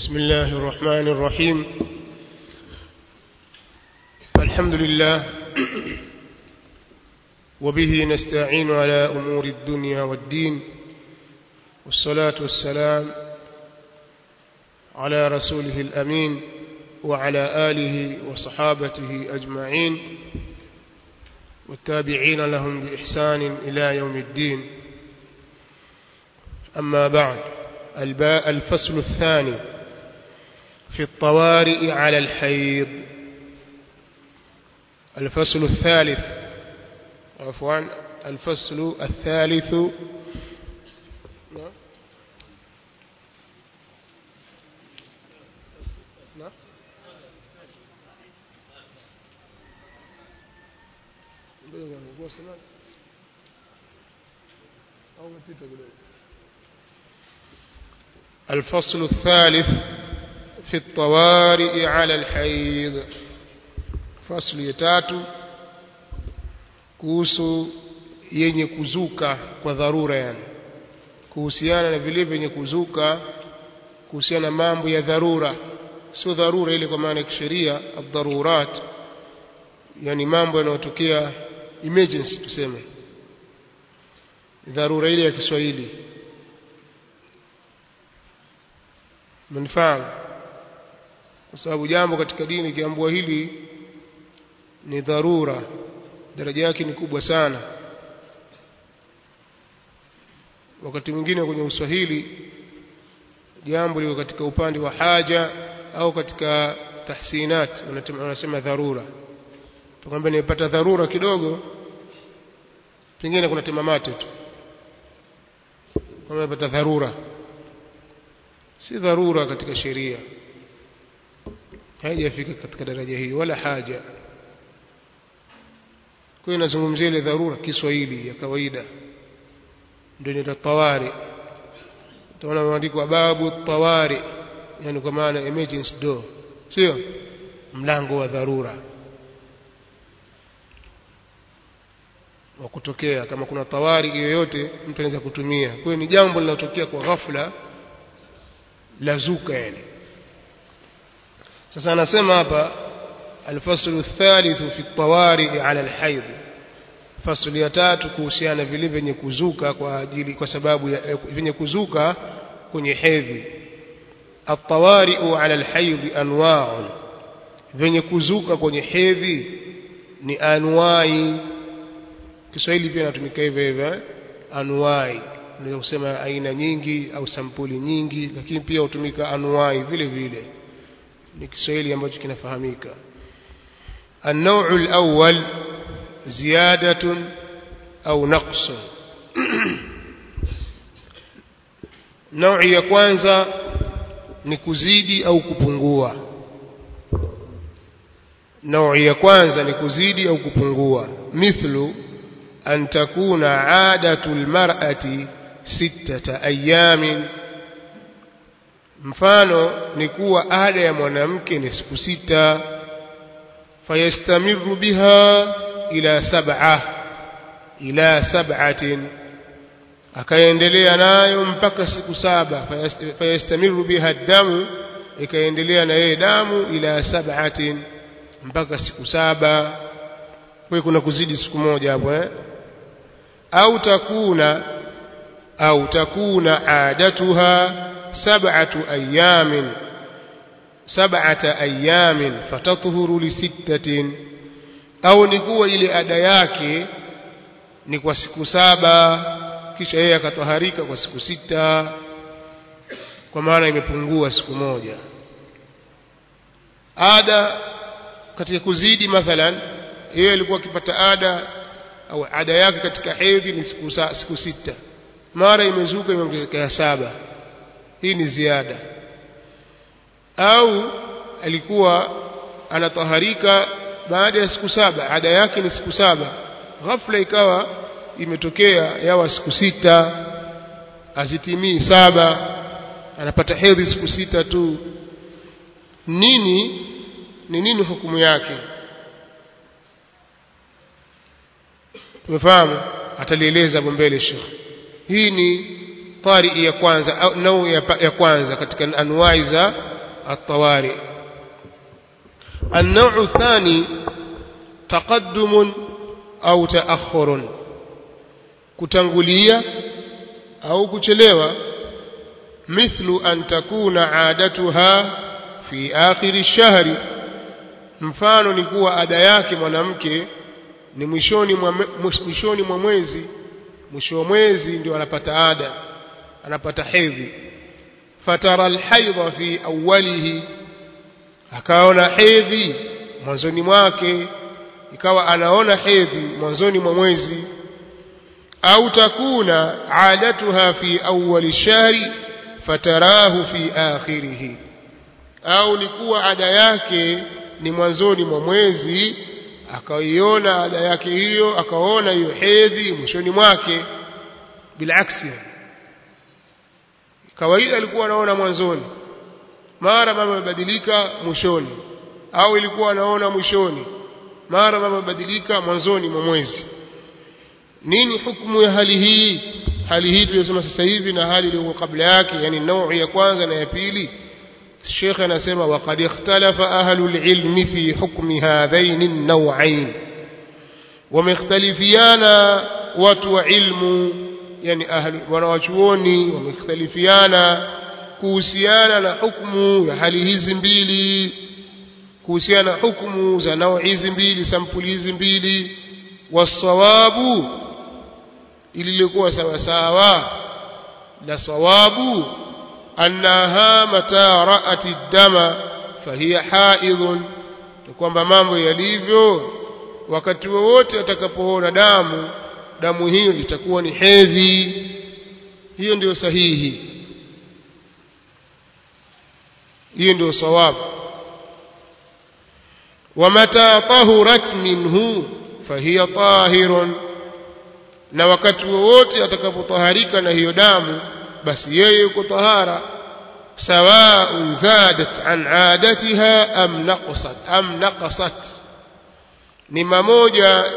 بسم الله الرحمن الرحيم الحمد لله وبه نستعين على أمور الدنيا والدين والصلاة والسلام على رسوله الأمين وعلى آله وصحابته أجمعين والتابعين لهم بإحسان إلى يوم الدين أما بعد الباء الفصل الثاني في الطوارئ على الحيض الفصل الثالث عفوا الفصل الثالث الفصل الثالث في الطوارئ على الحيض فصل يتاتو kuhusu yenye kuzuka kwa dharura yani kuhusiana na vile vyenye kuzuka kuhusiana na mambo ya dharura sio dharura ile kwa maana ya kisheria ad-darurat yani mambo yanayotokea emergency tuseme dharura ile ya Kiswahili mnifahamu kwa sababu jambo katika dini kiambua hili ni dharura daraja yake ni kubwa sana wakati mwingine kwenye uswahili jambo liko katika upande wa haja au katika tahsinat wanasema dharura tukwambia nimepata dharura kidogo pengine kuna temamate tu kama nimepata dharura si dharura katika sheria haijafika katika daraja hii wala haja kwa hiyo nazungumzia ile dharura Kiswahili ya kawaida ndio ni tawari utaona maandiko babu tawari yani kwa maana emergency door sio mlango wa dharura wa kutokea kama kuna tawari yoyote mtu anaweza kutumia kwa hiyo ni jambo linalotokea kwa ghafla lazuka yani sasa anasema hapa الفصل الثالث في الطوارئ على الحيض فصل ya tatu kuhusiana vile vyenye kuzuka kwa ajili kwa sababu ya vyenye kuzuka kwenye hedhi الطوارئ على الحيض انواع vyenye kuzuka kwenye hedhi ni anwai Kiswahili pia inatumika hivyo hivyo anwai unaweza kusema aina nyingi au sampuli nyingi lakini pia hutumika anwai vile vile ni Kiswahili ambacho kinafahamika النوع الأول زيادة أو نقص نوع ya kwanza ni kuzidi au kupungua نوع ya kwanza ni kuzidi au kupungua mithlu an takuna adatu almar'ati sittata ayamin mfano ni kuwa ada ya mwanamke ni siku sita fayastamiru biha ila sab'a ila sab'atin akaendelea nayo mpaka siku saba fayastamiru biha damu ikaendelea na yeye damu ila sab'atin mpaka siku saba kwa kuna kuzidi siku moja hapo eh au takuna au takuna adatuha sab'atu ayamin sab'ata ayamin fatatuhuru li sittatin au ni kuwa ile ada yake ni kwa siku saba kisha yeye akatoharika kwa siku sita kwa maana imepungua siku moja ada katika kuzidi mathalan yeye alikuwa akipata ada au ada yake katika hedhi ni siku, siku sita mara imezuka imeongezeka ya saba hii ni ziada au alikuwa anataharika baada ya siku saba ada yake ni siku saba ghafla ikawa imetokea yawa siku sita azitimii saba anapata hedhi siku sita tu nini ni nini hukumu yake tumefahamu atalieleza hapo mbele Sheikh hii ni tari ya kwanza au nau ya, ya kwanza katika anwai za الطوارئ النوع الثاني تقدم أو تأخر كتنغلية أو كتلوة مثل أن تكون عادتها في آخر الشهر mfano ni kuwa ada yake mwanamke ni mwishoni mwa mwishoni mwa mwezi mwisho wa mwezi ndio anapata ada anapata hedhi fatara alhaidha fi awwalihi akaona hedhi mwanzoni mwake ikawa anaona hedhi mwanzoni mwa mwezi au takuna adatuha fi awwali shahri fatarahu fi akhirih au ni kuwa ada yake ni mwanzoni mwa mwezi akaiona ada yake hiyo akaona hiyo hedhi mwishoni mwake bilaksi kawaida alikuwa anaona mwanzoni mara mama amebadilika mwishoni au ilikuwa anaona mwishoni mara mama amebadilika mwanzoni mwa mwezi nini hukumu ya hali hii hali hii tuliyosema sasa hivi na hali iliyo kabla yake yani naui ya kwanza na ya pili الشيخ anasema وقد اختلف أهل العلم في حكم هذين النوعين ومختلفيانا watu wa ilmu yani ahli wanawachuoni wamekhtalifiana kuhusiana na hukumu ya hali hizi mbili kuhusiana na hukumu za nao hizi mbili sampuli hizi mbili wasawabu ililikuwa sawa sawa la sawabu annaha mata ra'at ad-dama fahiya haidhun kwamba mambo yalivyo wakati wowote atakapoona damu damu hiyo itakuwa ni hedhi hiyo ndio sahihi hiyo ndio sawabu ومتى طهرت منه فهي طاهر na wakati wowote atakapotaharika na hiyo damu basi yeye yuko tahara سواء زادت عن عادتها أم نقصت أم نقصت ni mamoja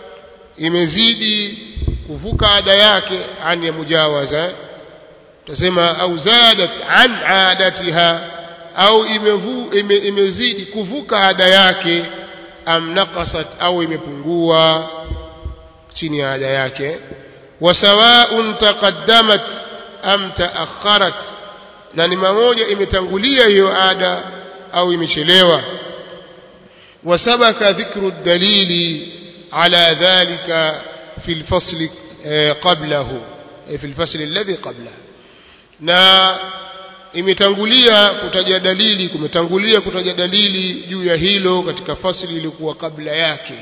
imezidi kuvuka ada yake an ya mujawaza tutasema au zadat an adatiha au imevu, ime, imezidi kuvuka ada yake am naqasat au imepungua chini ya ada yake wasawaun taqaddamat am taakharat na ni mamoja imetangulia hiyo ada au imechelewa وسبك ذكر الدليل على ذلك في الفصل قبله في الفصل الذي قبله na imetangulia kutaja dalili kumetangulia kutaja dalili juu ya hilo katika fasli ilikuwa kabla yake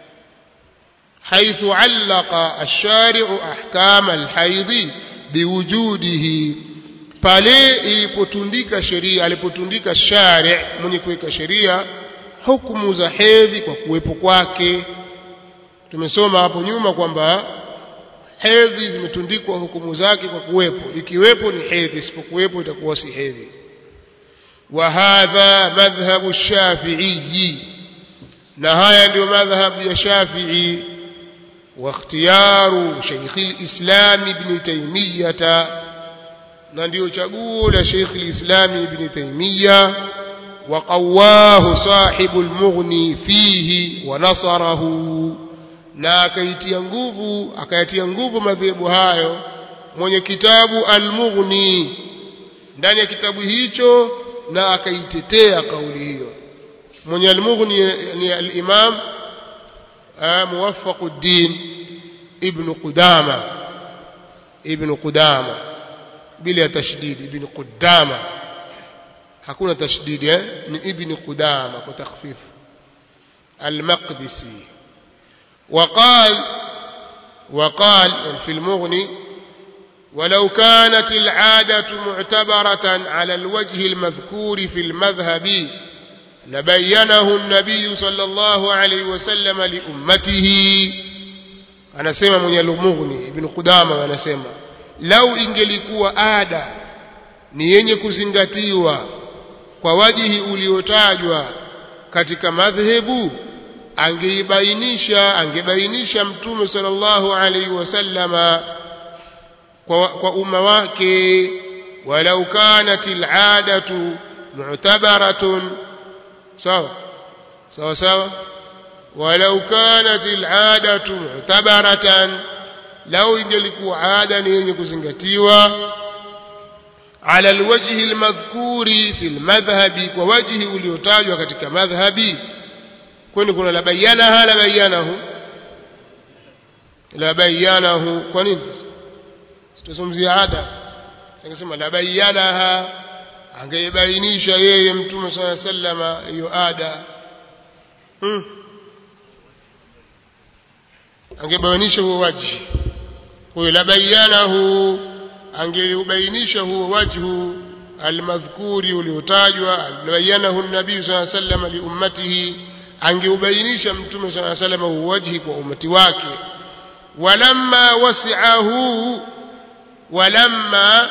حيث علق الشارع أحكام الحيض بوجوده pale ilipotundika sheria alipotundika shari mwenye kuweka sheria hukumu za hedhi kwa kuwepo kwake tumesoma hapo nyuma kwamba hedhi zimetundikwa hukumu zake kwa kuwepo ikiwepo ni hedhi isipokuwepo itakuwa si hedhi wa hadha madhhabu shafi'i na haya ndio madhhabu ya shafi'i wa ikhtiyaru shaykh al-islam ibn taymiyah na ndio chaguo la shaykh al-islam ibn taymiyah وقواه صاحب المغني فيه ونصره na akaitia nguvu akayatia nguvu madhehebu hayo mwenye kitabu al-Mughni ndani ya kitabu hicho na akaitetea kauli hiyo mwenye al-Mughni ni al-Imam Muwaffaquddin ibn Qudama ibn Qudama bila tashdid ibn Qudama hakuna tashdidi eh ni ibn qudama kwa takhfif al-maqdisi وقال وقال في المغني ولو كانت العادة معتبرة على الوجه المذكور في المذهب لبينه النبي صلى الله عليه وسلم لأمته أنا سيما من المغني ابن قدامة أنا سيما لو ingelikuwa ada ni yenye kuzingatiwa kwa wajihi uliotajwa katika madhehebu angeibainisha angebainisha mtume sallallahu alaihi wasallama kwa, kwa umma wake walau kanat al'adatu mu'tabaratun sawa sawa sawa walau kanat al'adatu mu'tabaratan lau ingelikuwa ada ni yenye kuzingatiwa ala alwajhi almadhkuri fi almadhhabi kwa wajhi uliotajwa katika madhhabi kwani kuna la bayanaha la bayanahu la bayanahu kwa nini tutazungumzia ada singesema la bayanaha angeibainisha yeye mtume swalla sallama hiyo ada hmm. angebainisha huo wajhi huyo la bayanahu angeubainisha huo wajhu almadhkuri uliotajwa albayanahu nabii swalla sallama liummatihi angeubainisha mtume swalla sallama huo wajhi kwa umati wake walamma wasi'ahu walamma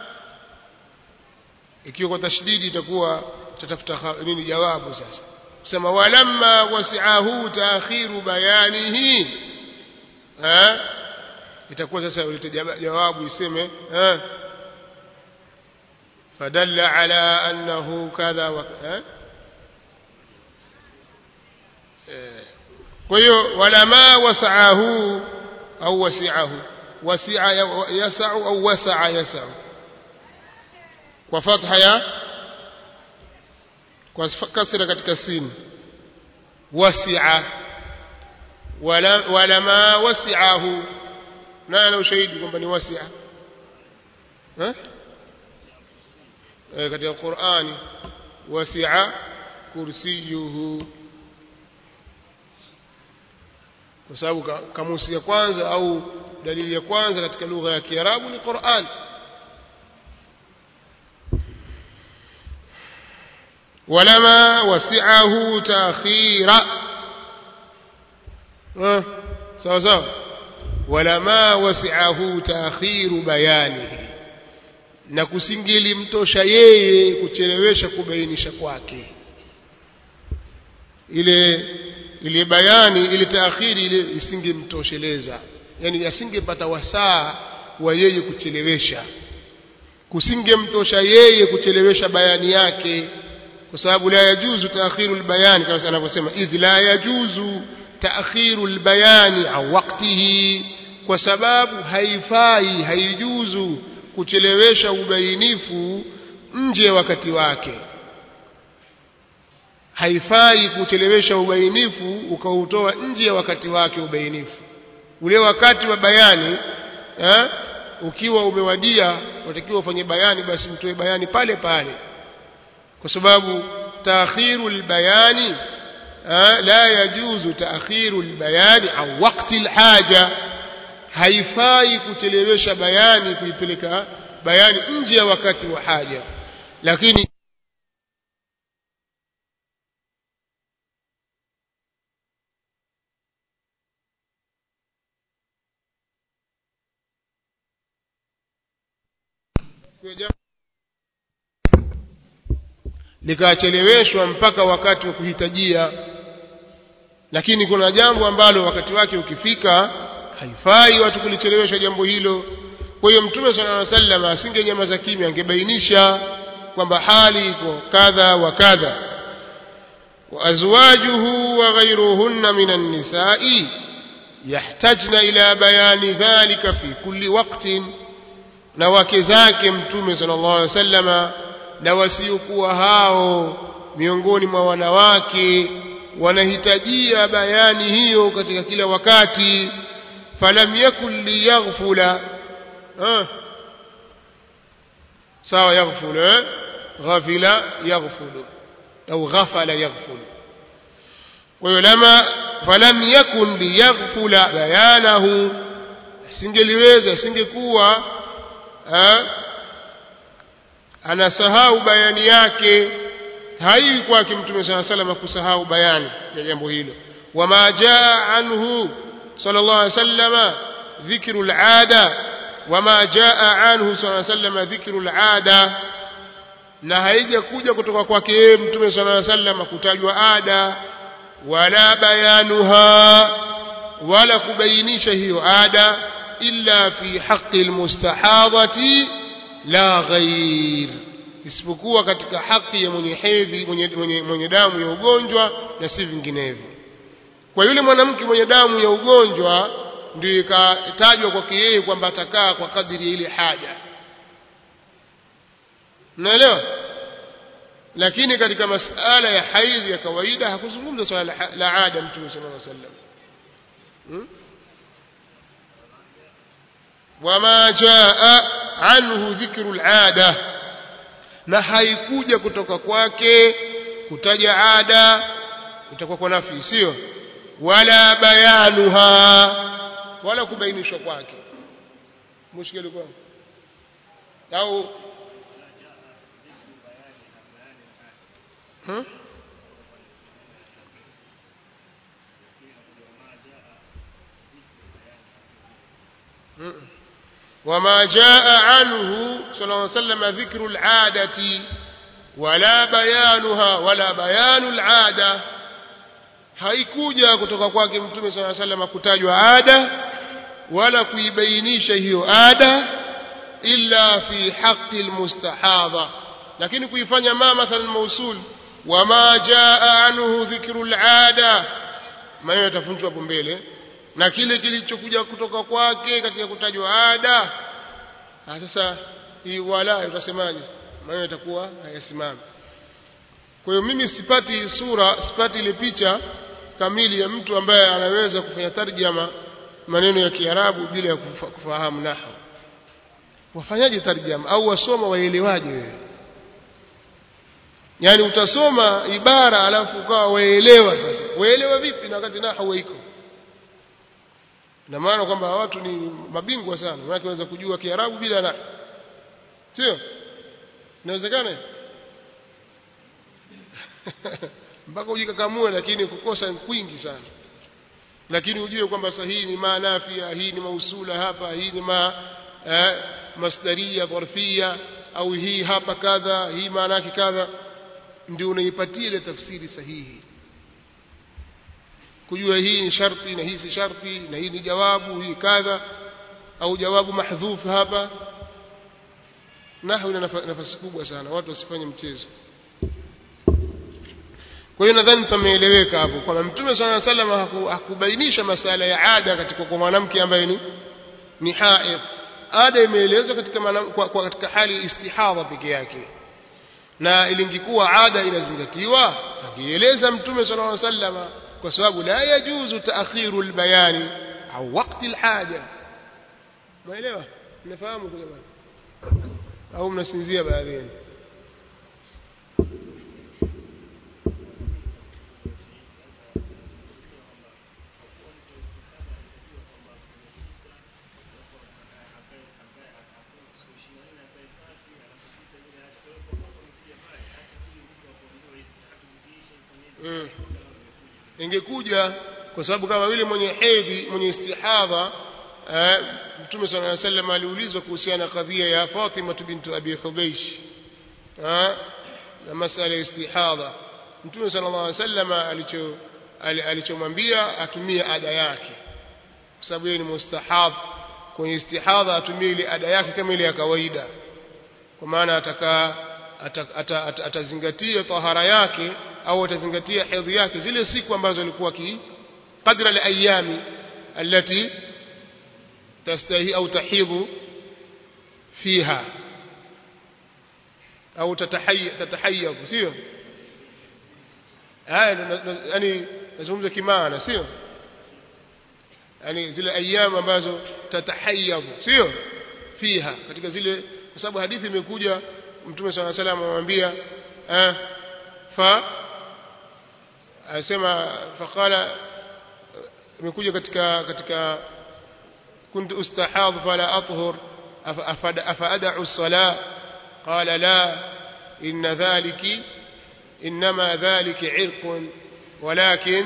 ikiwa kwa tashdidi itakuwa tatafuta nini jawabu sasa kusema walamma wasi'ahu taakhiru bayanihi eh itakuwa sasa ulete jawabu iseme eh fadalla ala annahu kadha wa eh kwa hiyo walama wasa'ahu au wasi'ahu wasi'a yas'u au wasa'a yas'u kwa fatha ya kwa kasra katika sin wasi'a wala walama wasi'ahu nani ana ushahidi kwamba ni wasi'a eh katika Qur'ani wasi'a kursiyuhu kwa sababu kamusi ya kwanza au dalili ya kwanza katika lugha ya Kiarabu ni Qur'an ولما وسعه تأخيرا sawa sawa walama wasi'ahu ta'khiru bayanihi na kusingelimtosha yeye kuchelewesha kubainisha kwake ile ile bayani ile taakhiri ile isingemtosheleza yani asingepata wasaa wa yeye kuchelewesha kusingemtosha yeye kuchelewesha bayani yake kwa sababu la yajuzu taakhiru albayani kama anavyosema idh la yajuzu taakhiru albayani au waqtihi kwa sababu haifai haijuzu kuchelewesha ubainifu nje wakati wake haifai kuchelewesha ubainifu ukautoa nje ya wakati wake ubainifu ule wakati wa bayani eh, ukiwa umewadia watakiwa ufanye bayani basi mtoe bayani pale pale kwa sababu taakhiru albayani la yajuzu taakhiru albayani au wakati alhaja haifai kuchelewesha bayani kuipeleka bayani nje ya wakati wa haja lakini likacheleweshwa mpaka wakati wa kuhitajia lakini kuna jambo ambalo wakati wake ukifika haifai watu kulichelewesha jambo hilo kwa hiyo mtume sallallahu alaihi wasallam asingenyamaza kimya angebainisha kwamba hali iko kadha wa kadha wa azwajuhu wa ghayruhunna minan nisa'i yahtajna ila bayani dhalika fi kulli waqtin na wake zake mtume sallallahu alaihi wasallama na wasiokuwa hao miongoni mwa wanawake wanahitajia bayani hiyo katika kila wakati falam yakun liyaghfula sawa yaghfula ghafila yaghfulu au ghafala yaghfulu kwa hiyo lama falam yakun liyaghfula bayanahu singeliweza singekuwa anasahau bayani yake haiwi kwake mtume saa salama kusahau bayani ya jambo hilo wama jaa anhu sallallahu alaihi wasallama dhikru alada wama jaa anhu sallallahu alaihi wasallama dhikru alada na haija kuja kutoka kwake yeye mtume sallallahu alaihi wasallama kutajwa ada wala bayanuha wala kubainisha hiyo ada illa fi haqqi almustahadhati la ghair isipokuwa katika haki ya mwenye hedhi mwenye, mwenye, mwenye damu ya ugonjwa na si vinginevyo kwa yule mwanamke mwenye damu ya ugonjwa ndio ikatajwa kwake yeye kwamba atakaa kwa kadiri ya ile haja unaelewa lakini katika masala ya haidhi ya kawaida hakuzungumza swala la, la ada mtume sallallahu alaihi wasallam hmm? wama jaa anhu dhikru alada na haikuja kutoka kwake kutaja ada itakuwa kwa nafi sio wala bayanuha wala kubainishwa kwake mushkili kwa au hmm? وما جاء عنه صلى الله عليه وسلم ذكر العادة ولا بيانها ولا بيان العادة haikuja kutoka kwake mtume sala sallam kutajwa ada wala kuibainisha hiyo ada illa fi haqqi almustahadha lakini kuifanya ma mathalan mausul wama jaa anhu dhikru alada maana yatafunzwa hapo mbele na kile kilichokuja kutoka kwake katika kutajwa ada sasa hii wala utasemaje maana itakuwa hayasimami kwa hiyo mimi sipati sura sipati ile picha kamili ya mtu ambaye anaweza kufanya tarjama maneno ya Kiarabu bila ya kufa, kufahamu nahwu wafanyaje tarjama au wasoma waelewaje wewe yani utasoma ibara alafu ukawa waelewa sasa waelewa vipi na wakati nahwu iko na maana kwamba watu ni mabingwa sana maana wanaweza kujua Kiarabu bila nahwu sio inawezekana mpaka ujikakamue lakini kukosa kwingi sana lakini ujue kwamba sahihi ni maanafia hii ni mausula hapa hii ni ma eh, masdaria dharfia au hii hapa kadha hii maana yake kadha ndio unaipatia ile tafsiri sahihi kujua hii ni sharti na hii si sharti na hii ni jawabu hii kadha au jawabu mahdhuf hapa nahwu ina nafasi kubwa sana watu wasifanye mchezo kwa hiyo nadhani pameeleweka hapo kwamba mtume sala salam hakubainisha masala ya ada katika kwa mwanamke ambaye ni ni haid ada imeelezwa katika kwa, kwa katika hali istihadha peke yake na ilingikuwa ada inazingatiwa angeeleza mtume sallallahu alaihi wasallam kwa sababu la yajuzu taakhiru albayani au wakati alhaja umeelewa mnafahamu kwa jamani au mnasinzia baadhi mm. ingekuja kwa sababu kama vile mwenye hedhi mwenye istihadha eh, mtume sallallahu alaihi wasallam aliulizwa kuhusiana na kadhia ya Fatima bintu Abi Hubaysh eh, na masala ya istihadha mtume sallallahu alaihi wasallam alicho alichomwambia atumie ada yake kwa sababu yeye ni mustahab kwenye istihadha atumie ile ada yake kama ile ya kawaida kwa maana atakaa atazingatia tahara yake au atazingatia hedhi yake zile siku ambazo alikuwa ki qadra al-ayami allati tastahi au tahidhu fiha au tatahayyadhu sio haya yani nazungumza kimaana sio yani zile ayamu ambazo tatahayyadhu sio fiha katika zile kwa sababu hadithi imekuja mtume swalla salam amwambia eh fa asema faqala imekuja katika katika كنت استحاض فلا أطهر أفأدع الصلاة قال لا إن ذلك إنما ذلك عرق ولكن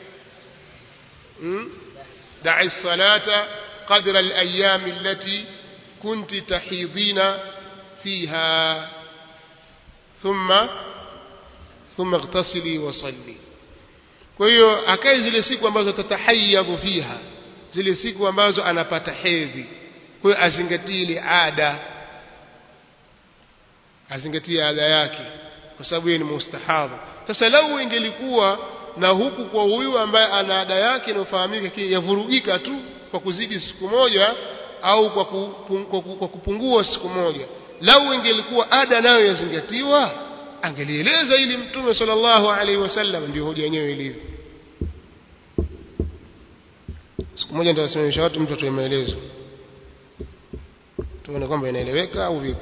دع الصلاة قدر الأيام التي كنت تحيضين فيها ثم ثم اغتسلي وصلي kwa hiyo akae zile siku ambazo tatahayadhu fiha zile siku ambazo anapata hedhi kwa hiyo azingatie ile ada azingatie ada yake kwa sababu yeye ni mustahadha sasa lau ingelikuwa na huku kwa huyu ambaye ana ada yake inayofahamika yavurugika tu kwa kuzidi siku moja au kwa, kupung, kwa, kwa kupungua siku moja lau ingelikuwa ada nayo yazingatiwa angelieleza ili mtume sallallahu alaihi wasallam ndio hoja yenyewe ilivyo siku moja ndio wasimamisha watu mtu atoe maelezo tuone kwamba inaeleweka au vipi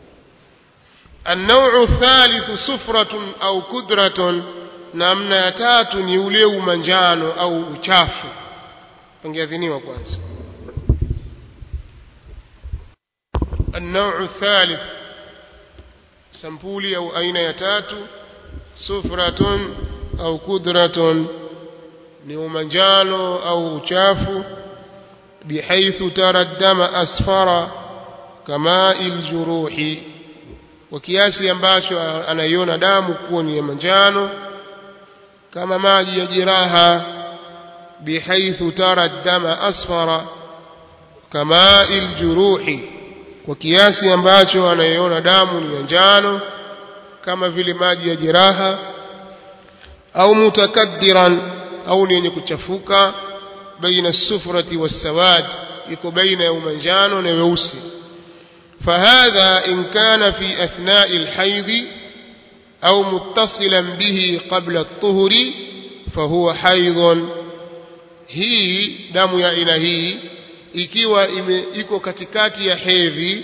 النوع الثالث سفرة أو كدرة namna ya tatu ni ule umanjano au uchafu pangeadhiniwa kwanza النوع الثالث sampuli au aina ya tatu sufratun au kudratun ni umanjano au uchafu bihaithu tara dama asfara kamai ljuruhi kwa kiasi ambacho anaiona damu kuwa ni ya manjano kama maji ya jeraha bihaithu tara dama asfara kamai ljuruhi kwa kiasi ambacho anaiona damu ni ya njano kama vile maji ya jeraha au mutakaddiran au ni yenye kuchafuka baina sufrati wassawad iko baina ya umanjano na weusi فهذا إن كان في أثناء الحيض أو متصلا به قبل الطهر فهو حيض هي دم يا إلهي ikiwa iko katikati ya hedhi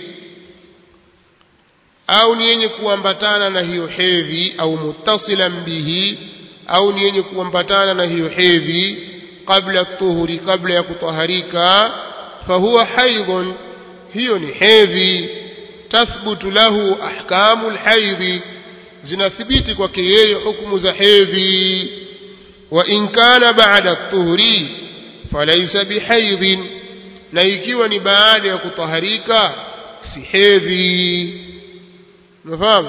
au ni yenye kuambatana na hiyo hedhi au muttasilan bihi au ni yenye kuambatana na hiyo hedhi kabla tuhuri kabla ya kutaharika fahuwa haidhun hiyo ni hedhi tathbutu lahu ahkamu lhaidhi zinathibiti kwake yeye hukumu za hedhi wa in kana ba'da tuhuri falaysa bihaidhin na ikiwa ni baada ya kutaharika si hedhi unafahamu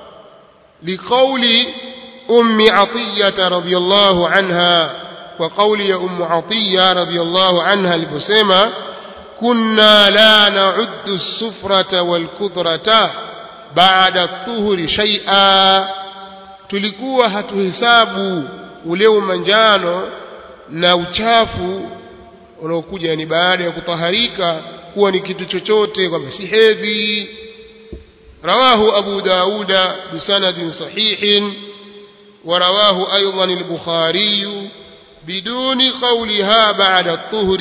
liqauli ummi atiyata radhiyallahu anha kwa kauli ya ummu atiya radhiyallahu anha aliposema kunna la na'uddu as-sufrata wal-kudrata ba'da at-tuhri shay'a tulikuwa hatuhesabu ule umanjano na uchafu unaokuja ni baada ya kutaharika kuwa ni kitu chochote kwamba si hedhi rawahu abu dauda bisanadin sahihin ورواه أيضا البخاري بدون قولها بعد الطهر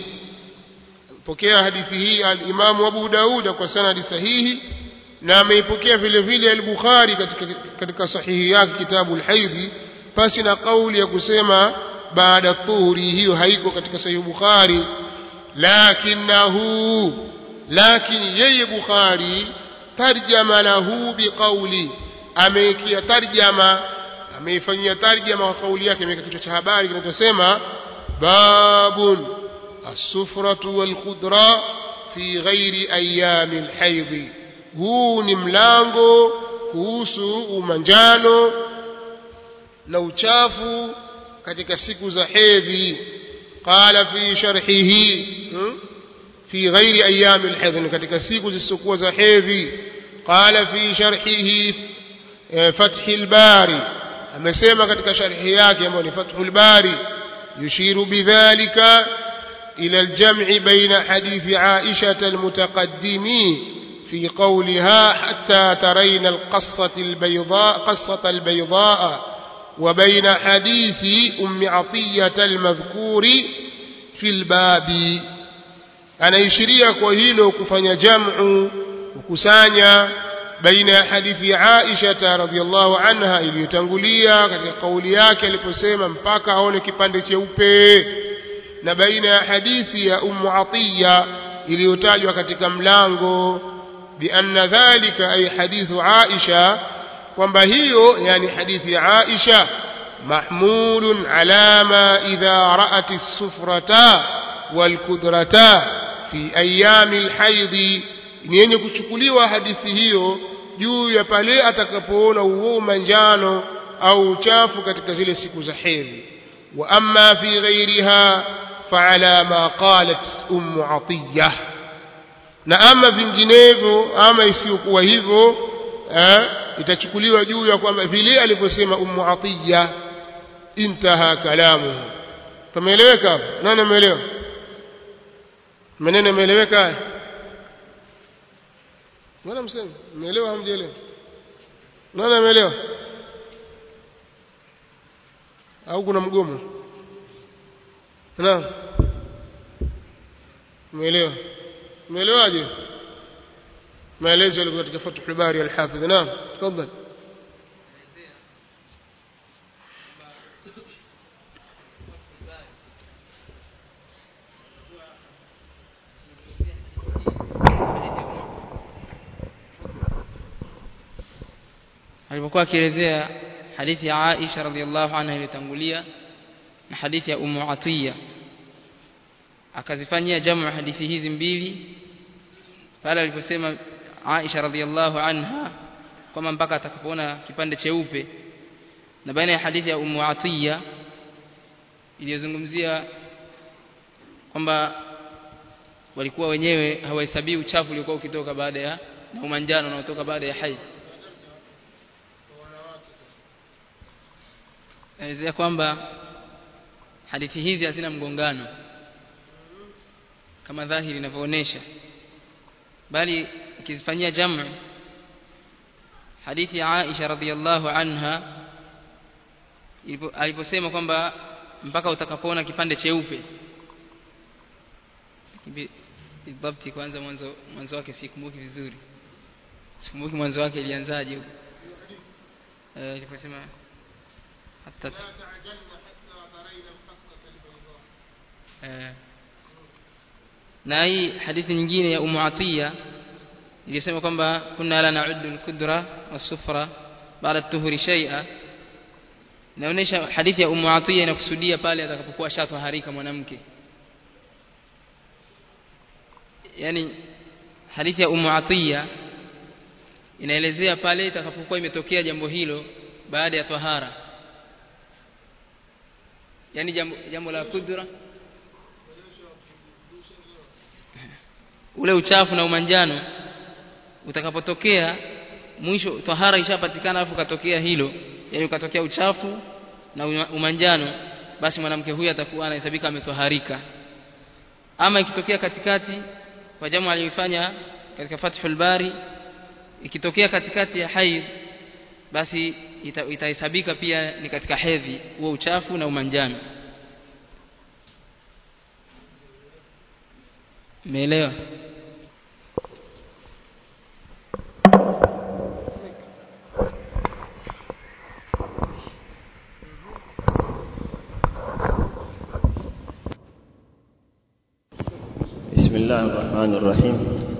pokea hadithi hii al-Imam Abu Daud kwa sanadi sahihi na ameipokea vile vile al-Bukhari katika katika sahihi yake kitabu al-Haidhi pasi na kauli ya kusema baada tuhuri hiyo haiko katika sahihi Bukhari lakinahu lakini yeye Bukhari tarjama lahu biqauli ameikia tarjama ameifanyia tarjama kwa kauli yake imeweka kichwa cha habari kinachosema babun السفرة والخضرة في غير أيام الحيض huu ni mlango kuhusu umanjano na uchafu katika siku za hedhi qala fi sharhihi fi ghairi ayami alhidh katika siku zisizokuwa za hedhi qala fi sharhihi fathi albari amesema katika sharhi yake ambayo ni fathul bari yushiru bidhalika إلى الجمع بين حديث عائشة المتقدم في قولها حتى ترين القصة البيضاء قصة البيضاء وبين حديث أم عطية المذكور في الباب أنا يشريك وهيلو كفن جمع وكسانيا بين حديث عائشة رضي الله عنها ili yotangulia katika kauli yake aliposema mpaka aone kipande cheupe na baina ya hadithi ya ummu atiya iliyotajwa katika mlango bianna dhalika ay hadithu aisha kwamba hiyo yani hadithi ya aisha mahmulun ala ma idha ra'at as-sufrata wal kudrata fi ayami al-hayd ni yenye kuchukuliwa hadithi hiyo juu ya pale atakapoona uo manjano au uchafu katika zile siku za hedhi wa amma fi ghairiha فعلى ما قالت أم عطية na ama vinginevyo ama isiyokuwa hivyo eh, itachukuliwa juu ya kwamba vile alivyosema ummu atiya intaha kalamuhu pameeleweka hapo nani ameelewa maneno yameeleweka haya mbona mseme mmeelewa hamjaelewa nani ameelewa au kuna mgomo naam umeelewa umeelewaje maelezo yalikuwa katika Fathul Bari al-Hafidh naam tafadhali alipokuwa akielezea hadithi ya Aisha radhiallahu anha iliyotangulia na hadithi ya Ummu Atiya akazifanyia jamu hadithi hizi mbili pale aliposema Aisha radhiallahu anha kwamba mpaka atakapoona kipande cheupe na baina ya hadithi ya Ummu Atiya iliyozungumzia kwamba walikuwa wenyewe hawahesabii uchafu uliokuwa ukitoka baada ya na umanjano unaotoka baada ya haidh naelezea kwamba hadithi hizi hazina mgongano kama dhahiri inavyoonyesha bali ikizifanyia jamu hadithi ya Aisha radhiallahu anha aliposema kwamba mpaka utakapoona kipande cheupe bidhabti kwanza mwanzo mwanzo wake sikumbuki vizuri sikumbuki mwanzo wake ilianzaje huko eh iliposema hata eh na hii hadithi nyingine ya Ummu Atiya ilisema kwamba kunna la na'uddu al-kudra was-sufra baada tuhuri shay'a inaonyesha hadithi ya Ummu Atiya inakusudia pale atakapokuwa shatwaharika mwanamke yani hadithi ya Ummu Atiya inaelezea pale itakapokuwa imetokea jambo hilo baada ya tahara yani jambo, jambo la kudra ule uchafu na umanjano utakapotokea mwisho tahara ishapatikana alafu katokea hilo yani ukatokea uchafu na umanjano basi mwanamke huyu atakuwa anahesabika ametoharika ama ikitokea katikati kwa jamu aliyoifanya katika Fathul Bari ikitokea katikati ya haidh basi itahesabika pia ni katika hedhi huo uchafu na umanjano umeelewa بسم الله الرحمن الرحيم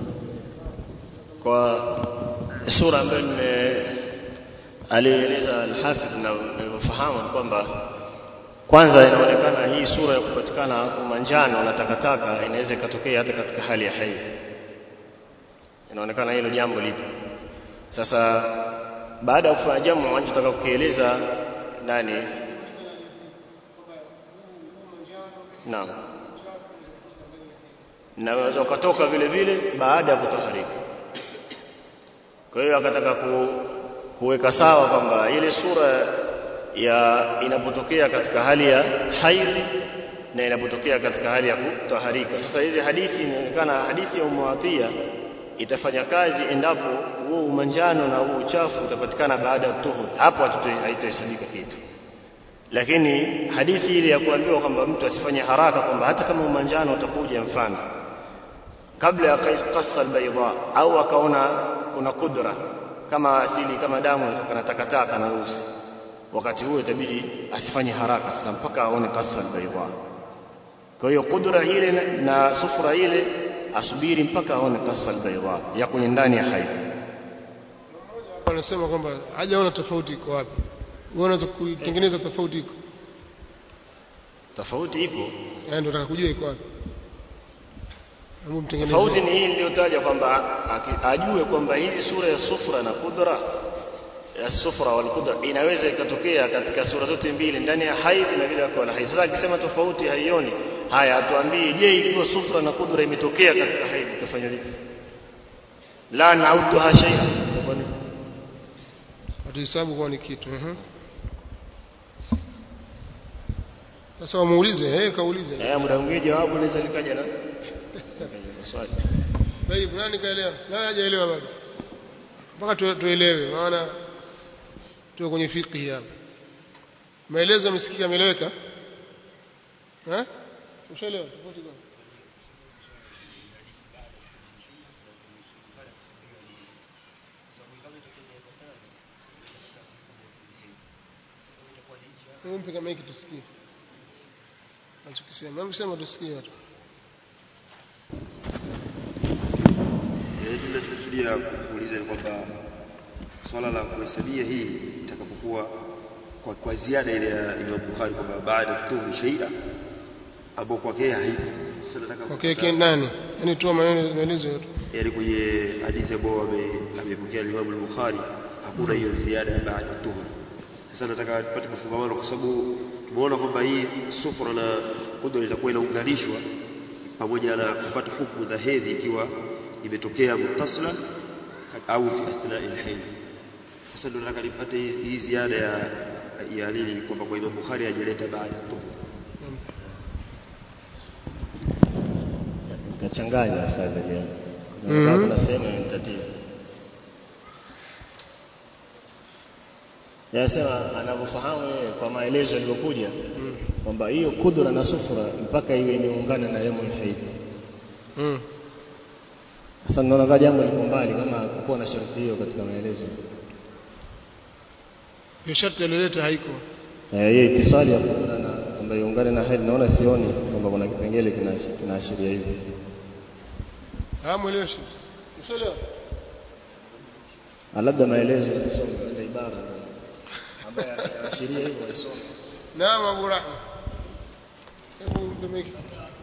kwa sura ambayo alieleza al-Hafidh na nilivyofahamu kwamba kwanza inaonekana hii sura ya kupatikana umanjano na takataka inaweza ikatokea hata katika hali ya haidh inaonekana hilo jambo lipo sasa baada ya kufanya jambo wanachotaka kukieleza nani naam na unaweza ukatoka vile vile baada ya kutaharika kwa hiyo akataka ku, kuweka sawa kwamba ile sura ya inapotokea katika hali ya haidhi na inapotokea katika hali ya kutaharika sasa hizi hadithi inaonekana hadithi ya Ummu itafanya kazi endapo huo umanjano na huo uchafu utapatikana baada ya tuhur hapo haitahesabika kitu lakini hadithi ile ya kuambiwa kwamba mtu asifanye haraka kwamba hata kama umanjano utakuja mfano kabla ya qassa albayda au akaona kuna kudra kama asili kama damu inatoka na takataka na rusi wakati huo itabidi asifanye haraka sasa mpaka aone qassa albayda kwa hiyo kudra ile na sufra ile asubiri mpaka aone qassa albayda ya kwenye ndani ya haidh anasema kwamba hajaona tofauti iko wapi wewe unaweza kuitengeneza tofauti iko tofauti ipo yaani ndio nataka kujua iko wapi hebu mtengeneze tofauti ni hii niliyotaja kwamba ajue kwamba hizi sura ya sufra na kudra ya sufra wal kudra inaweza ikatokea katika sura zote mbili ndani ya haidh na vile kwa haidh sasa akisema tofauti haioni haya atuambie je ikiwa sufra na kudra imetokea katika haidh itafanya vipi la nautuha shay'an hatuhesabu kuwa ni kitu mhm. sasa wamuulize eh kaulize Eh, muda mwingine jawabu linaweza likaja na likaja na swali. Tayib, nani kaelewa? Nani hajaelewa bado? Mpaka tu- tuelewe, maana tuko kwenye fiqh hapa. Maelezo yamesikika, yameeleweka? Eh? Ushaelewa? Tofauti gani? Mpe kama hiki tusikie. Anachokisema. Hebu sema tusikie watu. Eh, Tunachokusudia kuuliza ni kwamba swala la kuhesabia hii itakapokuwa kwa, kwa ziada ile ya Imam Bukhari kwamba baada tuhri shaia ambao kwake yeye haipo. Sasa nataka Okay, kupata- nani? Yaani toa maneno maelezo yote. yaani kwenye hadithi ambayo ame- amepokea Imam al-Bukhari hakuna hiyo ziada ya baada tuhri. Sasa nataka tupate mafungamano kwa sababu tumeona kwamba hii sufra na qudra itakuwa inaunganishwa pamoja na kupata hukumu za hedhi ikiwa imetokea mutasila au fi athnai alhayd. Sasa ndio nataka nipate hii hii ziada ya ya nini kwamba kwa Imam Bukhari hajaleta baada tuhri. Kachanganya sasa hivi. Mhm. Na kuna sehemu inatatiza. Yasema anavyofahamu yeye kwa maelezo yaliyokuja kwamba hiyo kudra na sufra mpaka iwe imeungana na yamul haidh. Mm. Sasa naona kama jambo liko mbali kama kukuwa na sharti hiyo katika maelezo. Hiyo sharti alileta haiko. Eh, hiyo itisali ya kudra na kwamba iungane na haidh naona sioni kwamba kuna kipengele kina- kinaashiria hivi. Ah, mweleshi. Ushaelewa? Ah, labda maelezo nisome ile ibara ambayo yanaashiria hivyo isome. Naam Abu Rahma. Hebu mdemeki.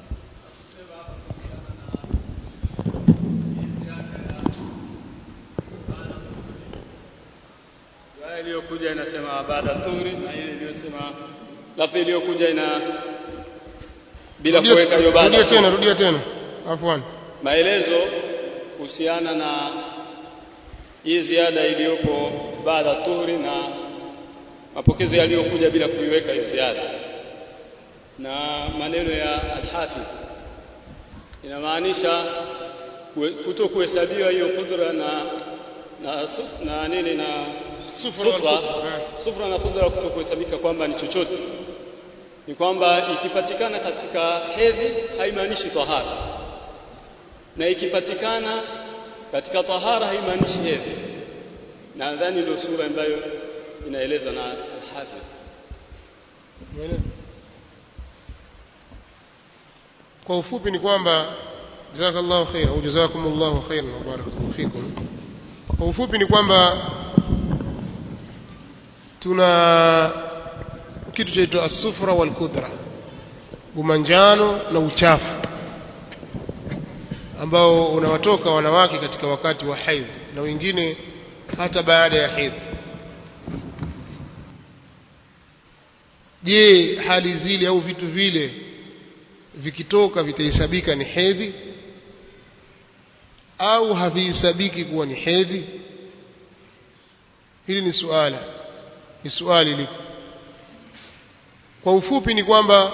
Aya iliyokuja inasema baada tuhri na ile iliyosema lafzi iliyokuja ina bila Rudia- kuweka hiyo baada. Rudia tena, rudia tena. Afwan. Maelezo kuhusiana na hii ziada iliyopo baada tuhri na mapokezi yaliyokuja bila kuiweka hiyo ziada na maneno ya Al-Hafidh inamaanisha kue- kuto kuhesabiwa hiyo kudra na na, su- na nini na Sufra wal sufra, kudra, eh. sufra na kudra kuto kuhesabika kwamba ni chochote ni kwamba ikipatikana katika hedhi haimaanishi tahara na ikipatikana katika tahara haimaanishi hedhi na nadhani ndio sura ambayo inaelezwa na al-Hafidh Umeelewa? Kwa ufupi ni kwamba jazakallahu khairan au jazakumullahu khairan wa barakallahu fikum. Kwa ufupi ni kwamba tuna kitu chaitwa as-sufra wal kudra, umanjano na uchafu ambao unawatoka wanawake katika wakati wa haidh na wengine hata baada ya haidh. je hali zile au vitu vile vikitoka vitahesabika ni hedhi au havihesabiki kuwa ni hedhi hili ni suala ni swali liko kwa ufupi ni kwamba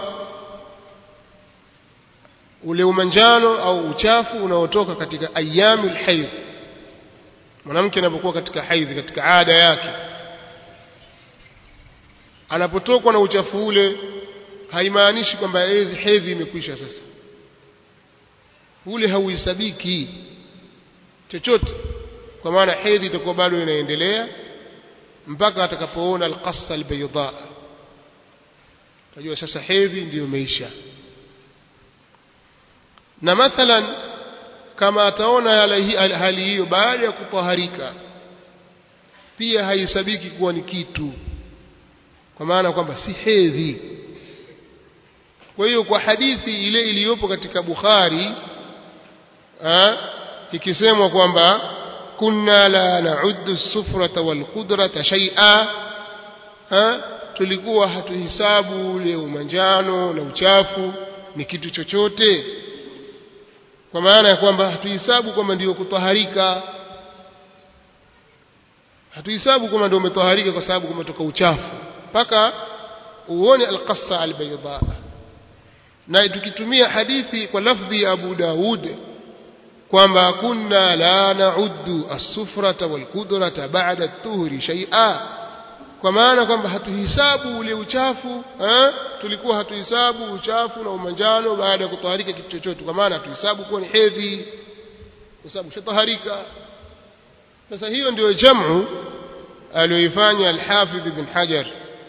ule umanjano au uchafu unaotoka katika ayamul haidh mwanamke anapokuwa katika haidhi katika ada yake anapotokwa na uchafu ule haimaanishi kwamba hedhi hedhi imekwisha sasa ule hauhesabiki chochote kwa maana hedhi itakuwa bado inaendelea mpaka atakapoona alqassa albayda tajua sasa hedhi ndiyo imeisha na mathalan kama ataona hali hali hiyo baada ya kutaharika pia haihesabiki kuwa ni kitu kwa maana kwamba si hedhi kwa hiyo kwa hadithi ile iliyopo katika Bukhari ah, ikisemwa kwamba kunna la na'uddu sufrata wal qudrata shay'a ah, tulikuwa hatuhisabu ule umanjano na uchafu ni kitu chochote kwa maana ya kwamba hatuhisabu kwamba ndiyo kutaharika hatuhesabu kama ndio umetoharika kwa sababu kumetoka uchafu mpaka uone alqassa albayda na tukitumia hadithi kwa lafdhi ya Abu Daud kwamba kunna la nauddu as-sufrata wal-qudrata ba'da at-tuhri shay'a kwa maana kwamba hatuhisabu ule uchafu eh? tulikuwa hatuhisabu uchafu na umanjano baada ya kutaharika kitu chochote kwa maana hatuhisabu kuwa ni hedhi kwa sababu shataharika sasa hiyo ndio jamu aliyoifanya al-Hafidh ibn Hajar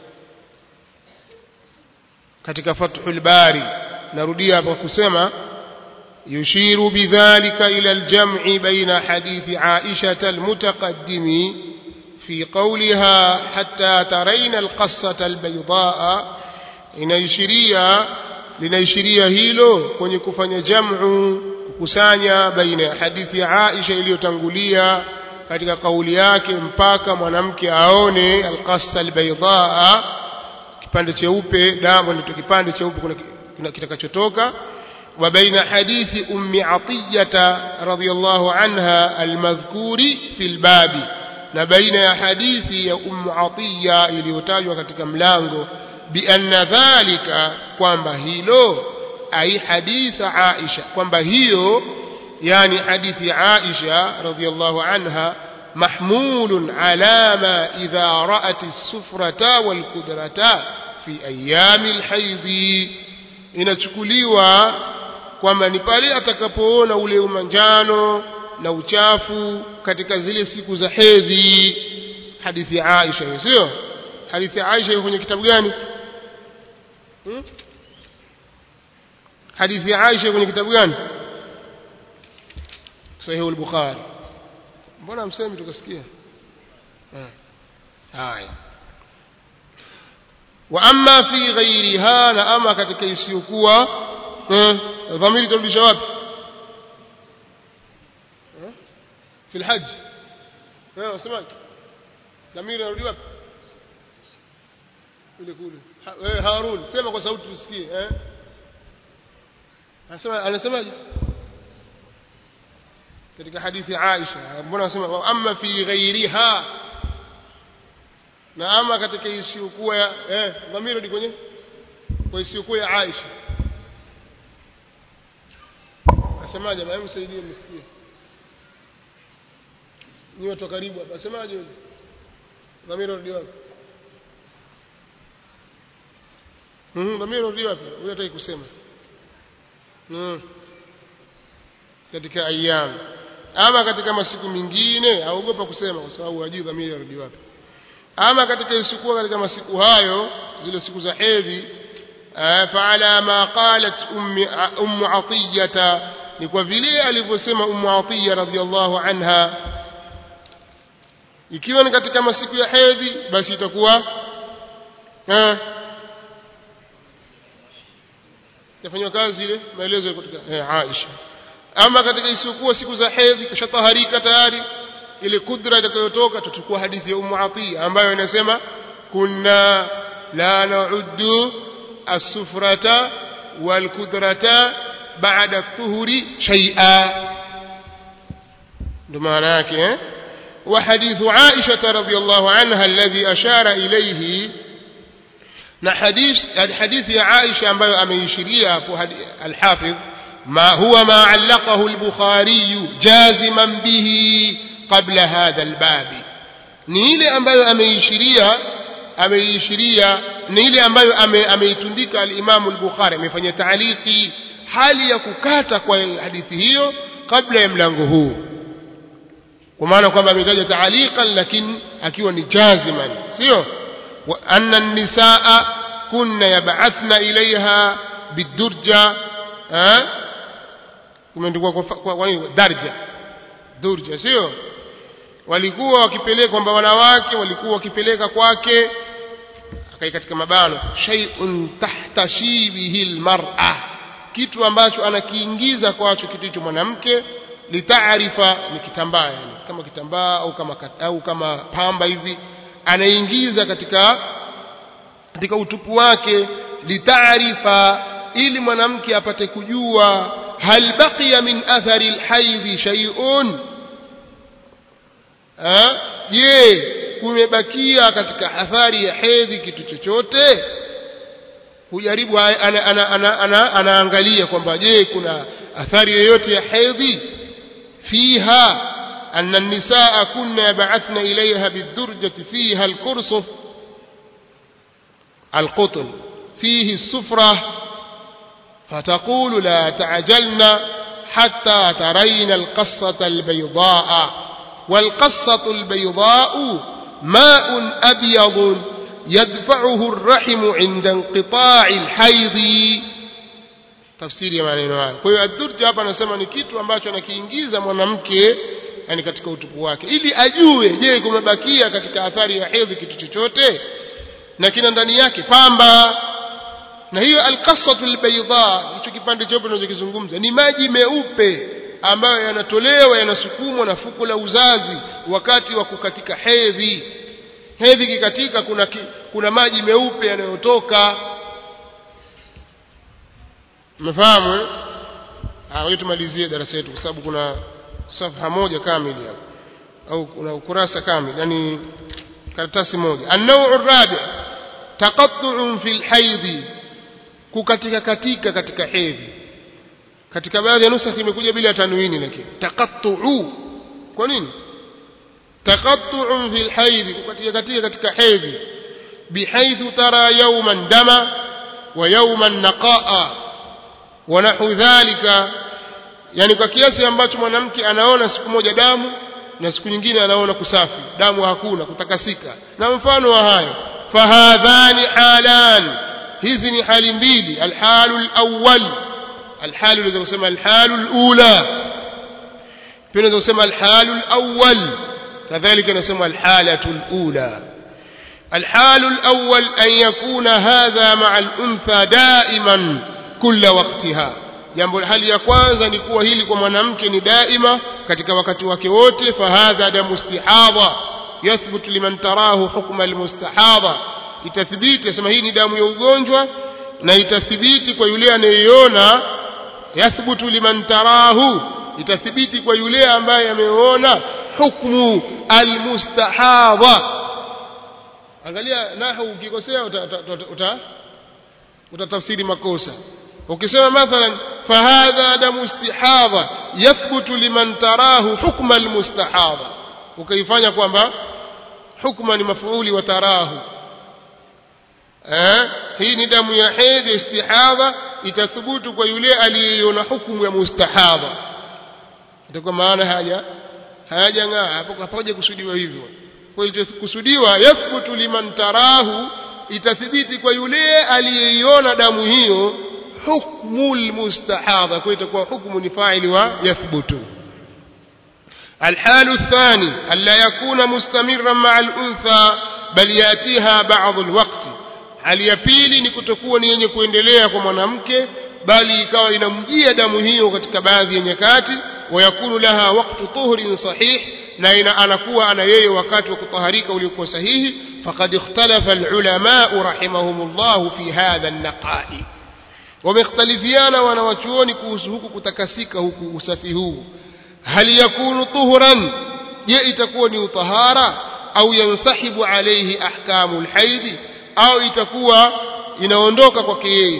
katika Fathul Bari narudia hapa kusema يشير بذلك إلى الجمع بين حديث عائشة المتقدم في قولها حتى ترين القصة البيضاء inaishiria linaishiria hilo kwenye kufanya jamu kukusanya baina ya hadithi ya Aisha iliyotangulia katika kauli yake mpaka mwanamke aone alqassa albaydaa kipande cheupe damu ndio kipande cheupe kuna kitakachotoka وبين حديث أم عطية رضي الله عنها المذكور في الباب نبين حديث أم عطية iliyotajwa katika mlango بأن ذلك kwamba hilo أي حديث عائشة kwamba hiyo يعني حديث عائشة رضي الله عنها محمول على ما إذا رأت السفرة والكدرة في أيام الحيض inachukuliwa kwamba ni pale atakapoona ule umanjano na uchafu katika zile siku za hedhi hadithi ya Aisha hiyo sio hadithi ya Aisha kwenye kitabu gani hmm? hadithi ya Aisha kwenye kitabu gani Sahih al-Bukhari mbona msemi tukasikia haya wa amma fi ghairiha na ama katika isiyokuwa dhamiri turudisha wapi في الحج ايوه سمعت dhamiri narudi wapi kule kule eh Harun sema kwa sauti tusikie eh anasema anasemaje katika hadithi ya Aisha mbona anasema amma fi ghairiha na ama katika isiyokuwa ya eh dhamiri rudi kwenye kwa isiyokuwa ya Aisha asemaje na msaidie msikie ni watu karibu hapa asemaje yule dhamiri rudi wapi mhm dhamiri rudi wapi huyo hataki kusema mhm katika ayyam ama katika masiku mengine aogopa kusema kwa sababu hajui dhamiri rudi wapi ama katika isikuwa katika masiku hayo zile siku za hedhi فعلى ما قالت أم, أم عطية ni kwa vile alivyosema Ummu Atiya radhiallahu anha ikiwa ni katika masiku ya hedhi basi itakuwa eh yafanywa kazi ile maelezo yako katika eh, Aisha ama katika isiyokuwa siku za hedhi kashataharika tayari ile kudra itakayotoka tutachukua hadithi ya Ummu Atiya ambayo inasema kunna la na'uddu as-sufrata wal kudrata بعد الطهر شيئا بمعنى yake وحديث عائشة رضي الله عنها الذي أشار إليه na hadith hadithi ya Aisha ambayo ameishiria hapo al-Hafidh ma huwa ma allaqahu al-Bukhari jaziman bihi qabla hadha al-bab ni ile ambayo ameishiria ameishiria ni ile ambayo ameitundika al-Imam al-Bukhari amefanya ta'liqi hali ya kukata kwa hadithi hiyo kabla ya mlango huu kwa maana kwamba ametaja taaliqan lakini akiwa ni jaziman sio wa anna nisaa kunna yab'athna ilaiha bidurja eh kumeandikwa kwa, kwa, kwa nini darja durja sio walikuwa wakipeleka kwamba wanawake walikuwa wakipeleka kwake akai katika mabano shay'un tahta shibihi almar'a kitu ambacho anakiingiza kwacho kitu hicho mwanamke litaarifa ni kitambaa yani kama kitambaa au kama au kama pamba hivi anaingiza katika katika utupu wake litaarifa ili mwanamke apate kujua hal baqiya min athari alhaidhi shay'un je kumebakia katika athari ya hedhi kitu chochote hujaribu anaangalia ana, ana, ana, ana, ana kwamba je kuna athari yoyote ya hedhi fiha أن النساء كن يبعثن إليها بالدرجة فيها الكرسف القطن فيه السفرة فتقول لا تعجلن حتى ترين القصة البيضاء والقصة البيضاء ماء أبيض يدفعه الرحم عند انقطاع الحيض tafsiri ya maneno haya kwa hiyo adurja hapa anasema ni kitu ambacho anakiingiza mwanamke yani katika utupu wake ili ajue je kumebakia katika athari ya hedhi kitu chochote na kina ndani yake pamba na hiyo alqasatu albayda hicho kipande cheupe tunachokizungumza ni maji meupe ambayo yanatolewa yanasukumwa na fuko la uzazi wakati wa kukatika hedhi hedhi kikatika kuna ki, kuna maji meupe yanayotoka mmefahamu eh ah tumalizie darasa letu kwa sababu kuna safha moja kamili hapo au kuna ukurasa kamili yani karatasi moja an-naw'u ar-rabi' taqattu'un fil haidhi kukatika katika katika hedhi katika baadhi ya nusakh imekuja bila tanwini lakini taqattu'u kwa nini taqattu'un fil haidhi kukatika katika katika hedhi bihaythu tara yawman dama wa yawman naqa'a wa nahu dhalika yani kwa kiasi ambacho mwanamke anaona siku moja damu na siku nyingine anaona kusafi damu hakuna kutakasika na mfano wa hayo fahadhani halan hizi ni hali mbili alhalu alawwal alhalu unaweza kusema alhalu alula pia unaweza kusema alhalu alawwal kadhalika unasema alhalatu alula الحال الأول أن يكون هذا مع الأنثى دائما كل وقتها jambo hali ya kwanza ni kuwa hili kwa mwanamke ni daima katika wakati wake wote fahadha damu istihadha yathbutu liman tarahu hukma almustahadha itathibiti sema hii ni damu ya ugonjwa na itathibiti kwa yule anayeiona yathbutu liman tarahu itathibiti kwa yule ambaye ameona hukmu almustahadha angalia nahu ukikosea utatafsiri makosa ukisema mathalan fahadha damu istihadha yathbutu liman tarahu hukma almustahadha ukaifanya kwamba hukma ni mafuuli wa tarahu eh hii ni damu ya hedhi istihadha itathubutu kwa yule aliyeiona hukumu ya mustahadha itakuwa maana haja hayajang'aa hapo hapaja kusudiwa hivyo kwa hiyo kusudiwa yathbutu liman tarahu itathibiti kwa yule aliyeiona damu hiyo حكم المستحاضة كويت تكون حكم نفاعل ويثبت الحال الثاني ألا يكون مستمرا مع الأنثى بل يأتيها بعض الوقت hali ya pili ni kutokuwa ni yenye kuendelea kwa mwanamke bali ikawa inamjia damu hiyo katika baadhi ya nyakati wayakunu laha waqtu tuhrin sahih na ina anakuwa ana yeye wakati wa kutaharika uliokuwa sahihi faqad ikhtalafa alulama rahimahumullah fi hadha an-naqa'i wamekhtalifiana wanawachuoni kuhusu huku kutakasika huku usafi huu hal yakunu tuhuran je itakuwa ni utahara au yansahibu alayhi ahkamu alhaidi au itakuwa inaondoka kwake yeye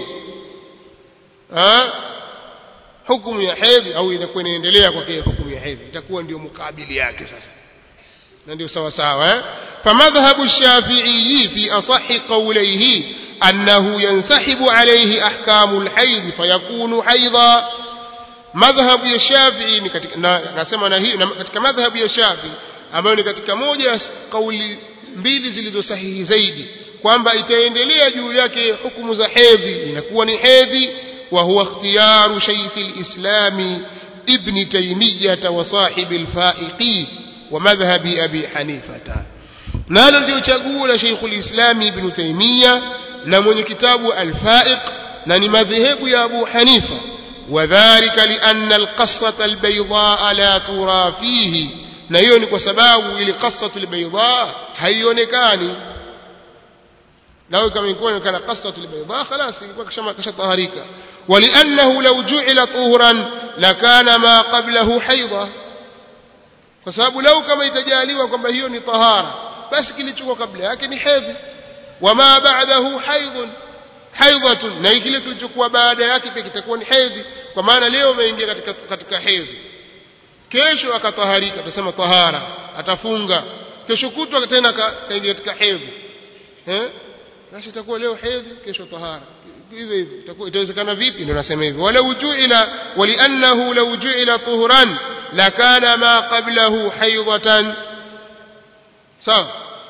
hukumu ya hedhi au inakuwa inaendelea kwake hukumu ya hedhi itakuwa ndio mukabili yake sasa na ndio sawa sawa eh famadhhabu shafi'i fi asahhi qawlihi أنه ينسحب عليه أحكام الحيض فيكون حيضا مذهب ya Shafi'i ni katika nasema na hii katika madhhabu ya Shafi'i ambayo ni katika moja ya kauli mbili zilizo sahihi zaidi kwamba itaendelea juu yake hukumu za hedhi inakuwa ni hedhi wa huwa ikhtiyaru shaykh al-islam ibn taymiyyah wa sahib al-fa'iqi wa madhhabi abi hanifata nalo ndio chaguo la shaykh al-islam ibn taymiyyah na mwenye kitabu al-Fa'iq na ni madhehebu ya Abu Hanifa wadhālika lianna al-qassata al-baydaa la tura fihi na hiyo ni kwa sababu ile qassatu al-baydaa haionekani lao kama ingekuwa inaonekana qassatu al-baydaa خلاص ilikuwa kishama kashataharika ولانه لو جعل طهرا لكان ما قبله حيضه kwa sababu lau kama itajaliwa kwamba hiyo ni tahara basi kilichokuwa kabla yake ni hedhi wama ba'dahu haidhun haidhatun na kile kilichokuwa baada yake pia kitakuwa ni hedhi kwa maana leo umeingia katika katika hedhi kesho akataharika tutasema tahara atafunga kesho kutwa tena kaingia katika hedhi eh basi itakuwa leo hedhi kesho tahara hivyo hivyo itakuwa itawezekana vipi ndio nasema hivyo wala ujuila waliannahu law ju'ila tuhran lakana ma qablahu haidatan sawa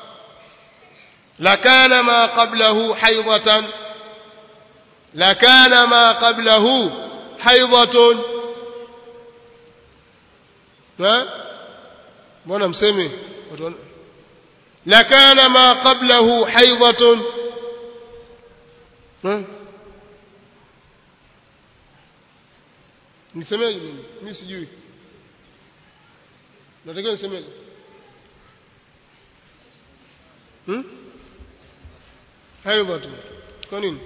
lakana ma qablahu haidatan lakana ma qablahu haidatun na mbona mseme lakana ma qablahu haidatun nisemeje mimi mimi sijui natakiwa nisemeje hmm? haidatun kwa nini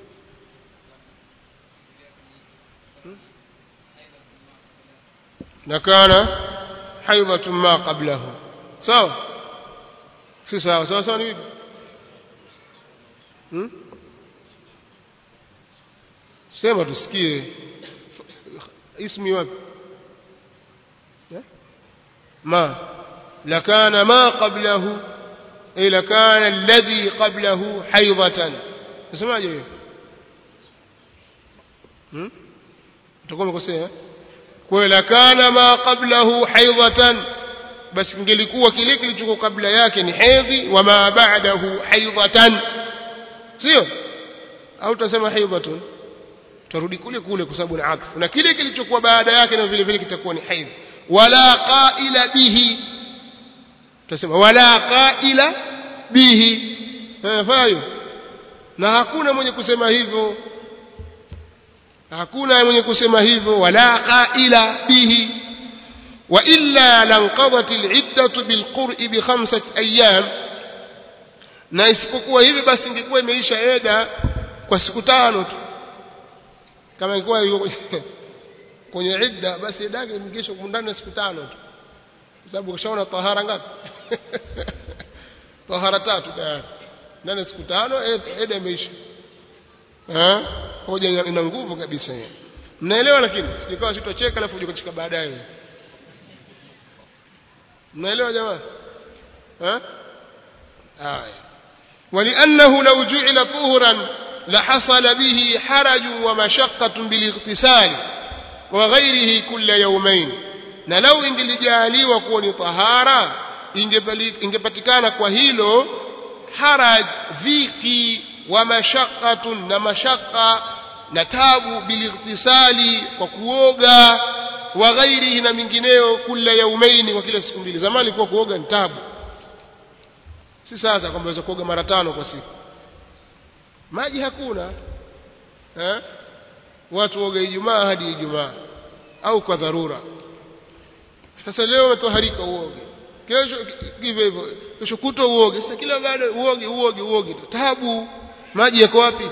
لكان حيضة ما قبله sawa si sawa sawa sawa ni vipi hmm? sema tusikie ismi wapi ما لكان ما قبله أي لكان الذي قبله حيضة اسمعوا hiyo hmm? utakuwa umekosea kwa lakana ma qablahu haidatan basi kingelikuwa kile kilichokuwa kabla yake ni hedhi wa ma ba'dahu haidatan sio au tutasema haidatun tarudi kule kule kwa sababu ni atfu na kile kilichokuwa baada yake na vile vile kitakuwa ni haidh wala qaila bihi tutasema wala qaila bihi fayo na hakuna mwenye kusema hivyo hakuna mwenye kusema hivyo wala qaila bihi wa illa lanqadat al'iddatu bilqur'i bi khamsati ayyam na isipokuwa hivi basi ingekuwa imeisha eda kwa siku tano tu kama ingekuwa yuko kwenye idda basi eda yake ingesha ndani ya siku tano tu kwa sababu ukishaona tahara ngapi tahara tatu tayari ndani ya siku tano eda imeisha eh hoja ina nguvu kabisa hiyo mnaelewa lakini sikawa sitocheka alafu uje kucheka baadaye mnaelewa jamaa eh haya ولانه لو جعل طهرا لحصل به حرج ومشقة بالاغتسال وغيره كل يومين na lau ingelijaliwa kuwa ni tahara ingepatikana kwa hilo haraj dhiki wa mashaqqatun na mashaqqa na tabu bilightisali kwa kuoga wa ghairihi na mingineyo kila yaumaini kwa kila siku mbili zamani ilikuwa kuoga ni tabu si sasa kwamba unaweza kuoga mara tano kwa siku maji hakuna eh? watu woga ijumaa hadi ijumaa au kwa dharura sasa leo umetoharika uoge kesho hivyo hivyo kesho kutwa uoge sasa kila baada uoge uoge uoge tabu maji yako wapi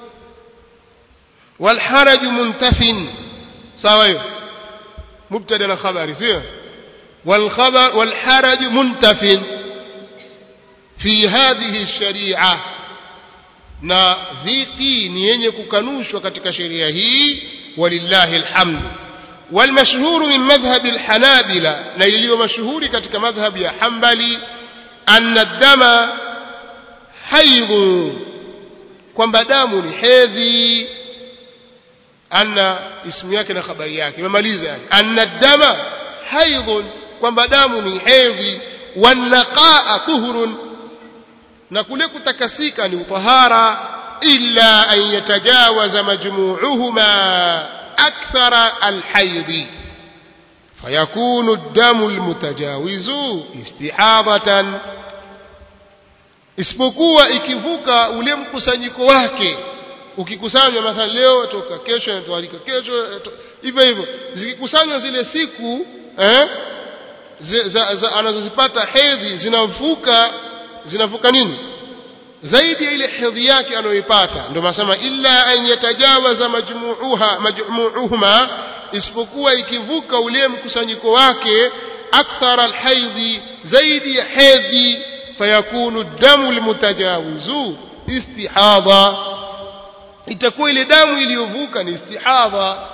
والحرج منتف sawa hiyo mubtada na khabari sio والخبر والحرج منتف في هذه الشريعه na dhiki ni yenye kukanushwa katika sheria hii walillahi alhamdu والمشهور من مذهب الحنابلة na iliyo mashuhuri katika madhhab ya Hanbali anna ad-dama haidh kwamba damu ni hedhi anna ismu yake na habari yake imemaliza yani anna ad-dama haidh kwamba damu ni hedhi wanaqaa tuhurun na kule kutakasika ni utahara illa an yatajawaza majmu'uhuma akthara alhayd fayakunu ad-damu almutajawizu istihadatan isipokuwa ikivuka ule mkusanyiko wake ukikusanywa mathalan leo toka kesho inatoalika kesho hivyo hivyo zikikusanywa zile siku eh za, za, anazozipata hedhi zinavuka zinavuka nini zaidi ya ile hedhi yake anayoipata ndio masema illa an yatajawaza majmu'uha majmu'uhuma isipokuwa ikivuka ule mkusanyiko wake akthar alhaidhi zaidi ya hedhi fayakunu damu almutajawizu istihadha itakuwa ile damu iliyovuka ni istihadha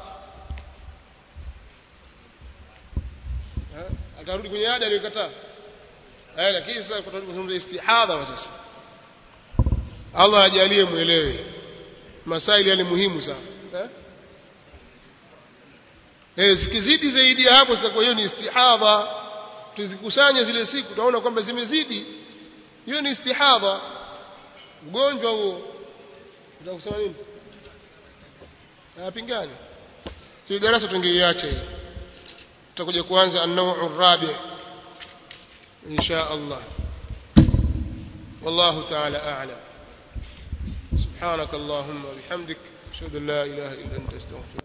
Ha? atarudi kwenye ada aliyokataa eh lakini sasa kutarudi kuzungumza istihadha sasa Allah ajalie muelewe masaili yale muhimu sana eh eh zikizidi zaidi ya hapo sitakuwa hiyo ni istihadha tuzikusanye zile siku tutaona kwamba zimezidi hiyo ni istihadha ugonjwa huo utakusema nini hapingani hii darasa tungeiacha hii tutakuja kuanza an-naw'u rabi insha Allah والله تعالى أعلم سبحانك اللهم وبحمدك أشهد أن لا إله إلا أنت أستغفرك